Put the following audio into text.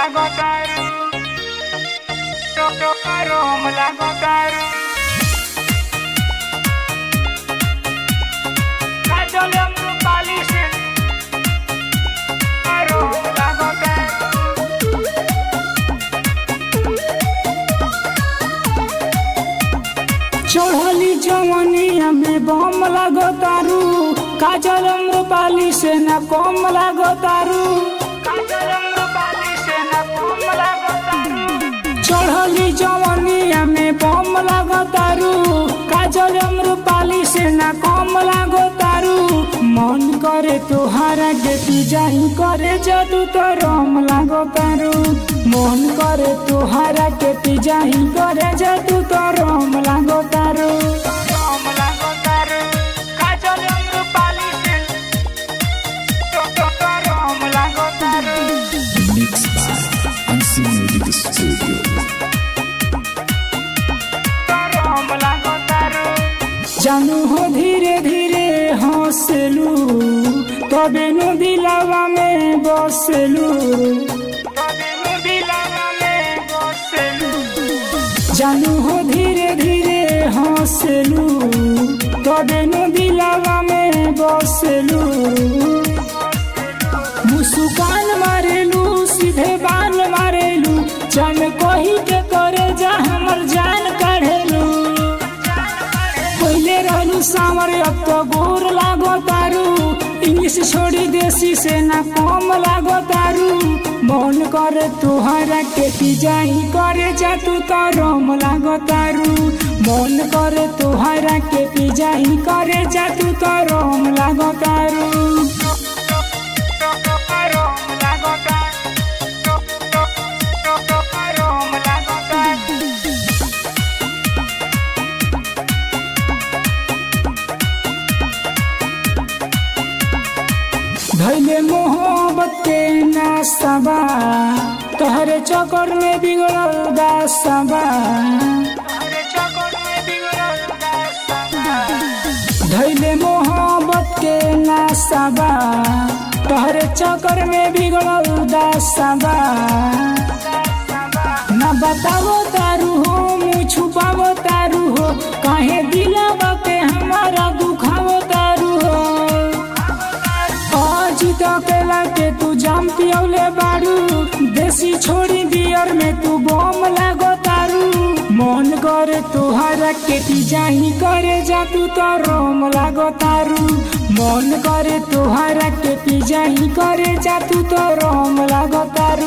lagotaru Rom lagotaru Kajol yang berpalisin Rom lagotaru चढ़ली जवनिया में बम लागो तारू काजल अम्रपाली से न कम लागो तारू Kajol yang berpalisin Rom lagotaru चढ़ली जवनिया में बम लागो तारू काजल अम्रपाली से न कम लागो तारू मन करे तुहारा के तू जाही करे जादू तो रम लागो तारू मन करे तुहारा के तू जाही करे जादू तो रम लागो तारू Rom lagotaru Kajol yang berpalisin Rom lagotaru Mixed by Unseen Music Studio. Rom lagotaru जानू हो धीरे धीरे हंसलू तबे नु दिलावा में बसलू Tademu bilang ame boselu जानू हो धीरे धीरे हंसलू तबे नु दिलावा में बसलू मुस्कान मारेलू सीधे बाल मारेलू चन कही के करे जा हमर जान काढ़ेलू पहले रहलू सावर अब तो गोर लागो तारू इंग्लिश छोड़ी देसी से ना कम लागो तारू मन करे तुहरा के जाही करे जा तू तो रम लागो तारू मन करे तुहरा के जाही करे जा तू तो रम लागो तारू Rom lagotan Rom lagotan धैले मोहब्बत के नासबा तोहरे चक्कर में बिगड़ल दासबा Ada cokot me bigol dasama धैले मोहब्बत के नासबा तोहरे चक्कर में बिगड़ल दासबा ना बतावो तारू हो मुँह छुपावो तारू हो काहे दिलावा के हमारा दुखावो तारू हो आज तकेला के तू जाम पियौले बारू देसी छोड़ी बियर में तू बम लागो तारू मन करे तुहरा के ती जाही करे जा तू तो रोम लागो तारू मन करे तुहरा के ती जाही करे जा तू तो रोम लागो तारू